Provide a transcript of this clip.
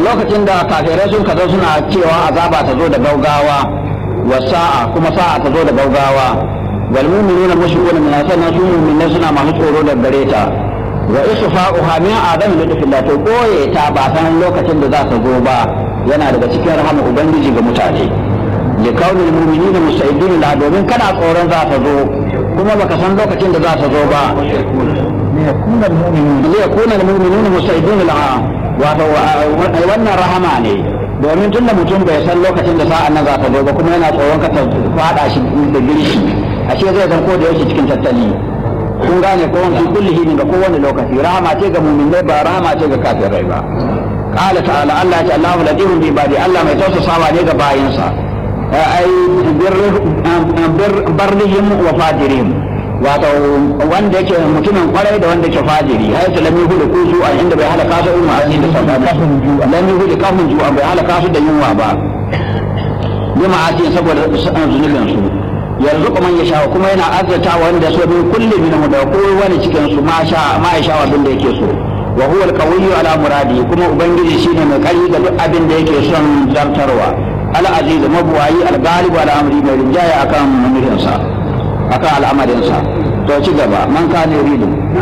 lokacin da kafirai sun kazo suna cewa azaba ta zo da gaugawa wa sa'a kuma sa'a ta zo da gaugawa wal mu'minuna mushrikuna min sannan su mu'minai suna masu tsoro da gare ta wa isfa'uha min adam lidfillah to koye ta ba san lokacin da za ta zo ba yana daga cikin rahama ubangiji ga mutane li kaunil mu'minina musta'idin la domin kana tsoron za ta zo kuma baka san lokacin da za ta zo ba li yakuna al mu'minuna musta'idin la wato wannan rahama ne domin tunda mutum bai san lokacin da sa'an nan za ta zo ba kuma yana tsoron ka ta fada shi da girshi ashe zai zan ko da yake cikin tattali kun gane ko wani kulli hini ga kowane lokaci rahama ce ga mu'minai ba rahama ce ga kafirai ba qala ta'ala Allah ya ce Allahu latifun bi ibadi Allah mai tausasawa ne ga bayinsa ai barrihim wa fajirihim wato wanda yake mutumin kwarai da wanda yake fajiri har ta lami hudu ku zuwa inda bai halaka su umma a cikin sababa lami hudu kafin zuwa bai halaka su da yunwa ba bima ati saboda zunubin su yanzu kuma ya sha kuma yana azzata wanda so min kulli min da ko wani cikin su ma sha ma ya sha abin da yake so wa huwa al-qawiyyu ala muradi kuma ubangiji shine mai kari ga duk abin da yake son zartarwa al-aziz mabuwayi al-ghalib ala amri mai rinjaya akan mulkinsa akan al'amarinsa to ci gaba man kana yuridu